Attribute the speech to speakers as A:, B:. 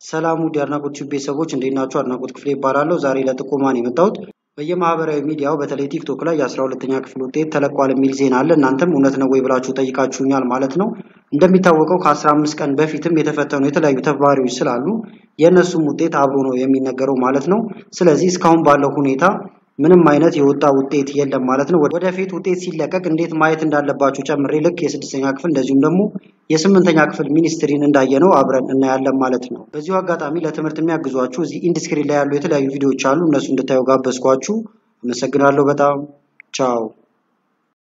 A: ሰላም ውድ የአድናቆት ቲዩብ ቤተሰቦች እንዴት ናችሁ? አድናቆት ክፍሌ ይባላለሁ። ዛሬ ለጥቆማ ነው የመጣሁት። በየማህበራዊ ሚዲያው በተለይ ቲክቶክ ላይ የአስራ ሁለተኛ ክፍል ውጤት ተለቋል የሚል ዜና አለ። እናንተም እውነት ነው ወይ ብላችሁ ጠይቃችሁኛል ማለት ነው። እንደሚታወቀው ከአስራ አምስት ቀን በፊትም የተፈተኑ የተለያዩ ተማሪዎች ስላሉ የእነሱም ውጤት አብሮ ነው የሚነገረው ማለት ነው። ስለዚህ እስካሁን ባለው ሁኔታ ምንም አይነት የወጣ ውጤት የለም ማለት ነው። ወደፊት ውጤት ሲለቀቅ እንዴት ማየት እንዳለባችሁ ጨምሬ ልክ የስድስተኛ ክፍል እንደዚሁም ደግሞ የስምንተኛ ክፍል ሚኒስትሪን እንዳየነው አብረን እናያለን ማለት ነው። በዚሁ አጋጣሚ ለትምህርት የሚያግዟችሁ እዚህ ኢንድስክሪን ላይ ያሉ የተለያዩ ቪዲዮዎች አሉ። እነሱ እንድታዩ ጋበዝኳችሁ። አመሰግናለሁ በጣም ቻው።